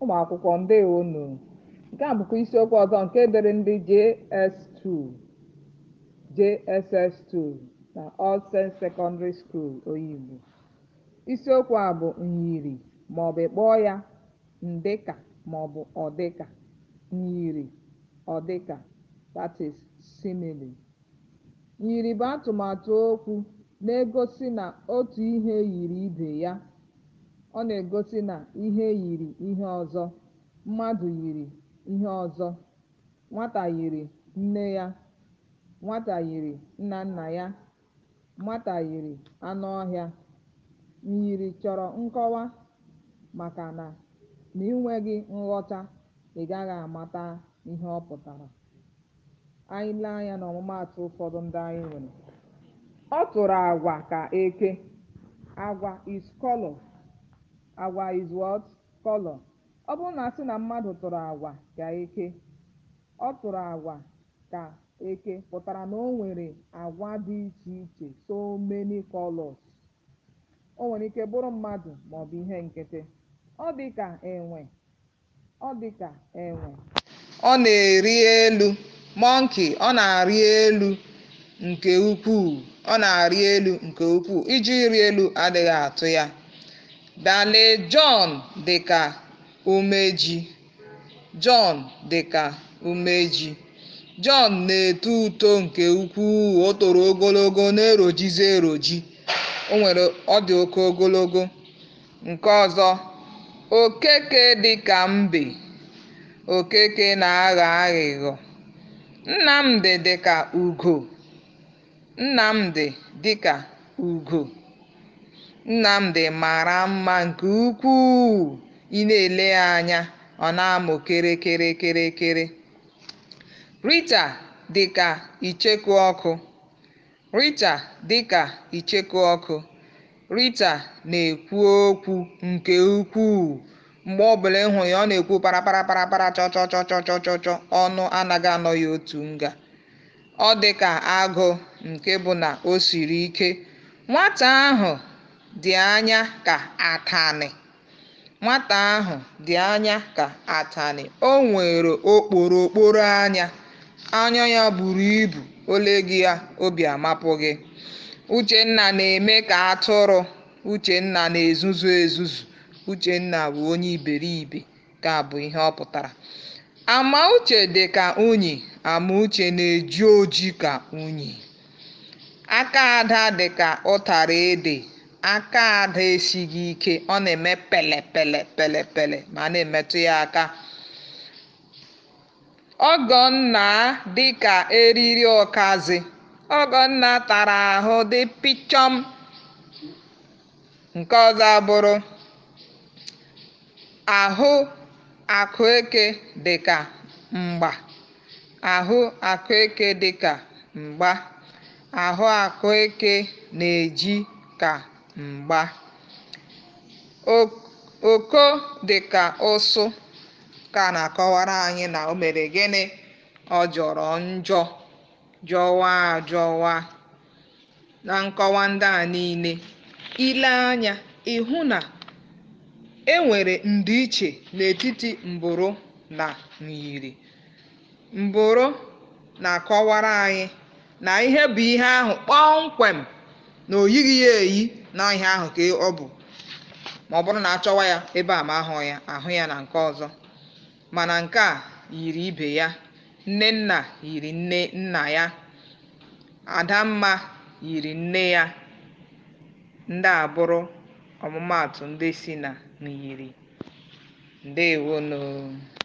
ụmụ akwụkwọ ndewonu nke a bụkwa isiokwu ọzọ nke dịrị ndị JS2 JSS2 na All Saints Secondary School Oyigbo isiokwu a bụ myiri maọbụ ịkpọọ ya ndịka maọbụ ọdịka myiri ọdịka that is simile myiri bụ atụmatụ okwu na-egosi na otu ihe yiri ibe ya ọ na-egosi na ihe yiri ihe ọzọ mmadụ yiri ihe ọzọ nwata yiri nne ya nwata yiri nna nna ya nwata yiri anụ ọhịa myiri chọrọ nkọwa maka na ma ị nweghị nghọta ị gaghị amata ihe ọ pụtara anyị lee anya n'ọmụmaatụ ụfọdụ ndị anyị nwere ọ tụrụ agwa ka eke agwa is color agwa is what color ọ bụrụ na asị na mmadụ tụrụ agwa ka eke ọ tụrụ agwa ka eke pụtara na o nwere agwa dị iche iche so many colors o nwere ike bụrụ mmadụ maọbụ ihe nkịtị ọ dị ka enwe ọ dị ka enwe ọ na-eri elu monkey ọ na-arị elu nke ukwuu ọ na-arị elu nke ukwuu iji ịrị elu adịghị atụ ya dale John dị ka umeji John dị ka umeji John na-eto uto nke ukwuu o toro ogologo na-erojizi eroji o nwere ọ dị oke ogologo nke ọzọ okeke dị ka mbe okeke na-aghọ aghụghọ Nnamdị dị ka ugo Nnamdị dị ka ugo Nnamdị mara mma nke ukwuu ị na-ele ya anya ọ na-amụ kịrịkịrị Rita dị ka icheku ọkụ Rita dị ka icheku ọkụ Rita na-ekwu okwu nke ukwuu mgbe ọbụla ị hụrụ ya ọ na-ekwu parapara chọchọchọchọchọchọ ọnụ anaghị anọ ya otu nga ọ dị ka agụ nke bụ na o siri ike nwata ahụ dị anya ka atanị nwata ahụ dị anya ka atanị o nwere okporokporo anya anya ya buru ibu ole gị ya obi amapụ gị Uchenna na-eme ka atụrụ Uchenna na-ezuzu ezuzu Uchenna bụ onye iberibe ka bụ ihe ọ pụtara Amauche dị ka unyi Amauche na-eji oji ka unyi aka Ada dị ka ụtara ede aka Ada esighị ike ọ na-eme pele pele pele pele ma a na-emetụ ya aka Ọgọnna dị ka eriri ụkazị Ọgọnna tara ahụ dị pịchọm nke ọzọ abụrụ ahụ akụeke dị ka mgba ahụ akụeke dị ka mgba ahụ akụeke na-eji ka mgba oko dị ka ụsụ ka na-akọwara anyị na o mere gịnị ọ jọrọ njọ jọwa ajọwa na nkọwa ndị a niile ile anya ị hụ na e nwere ndịiche n'etiti mbụrụ na myiri mbụrụ na-akọwara anyị na ihe bụ ihe ahụ kpọmkwem na o yighị ya eyi na ihe ahụ ka ọ bụ ma ọ bụrụ na achọwa ya ebe a ma ahụ ya ahụ ya na nke ọzọ mana nke a yiri ibe ya Nnenna yiri nne nna ya Adamma yiri nne ya ndị a bụrụ ọmụmaatụ ndị si na myiri ndewonu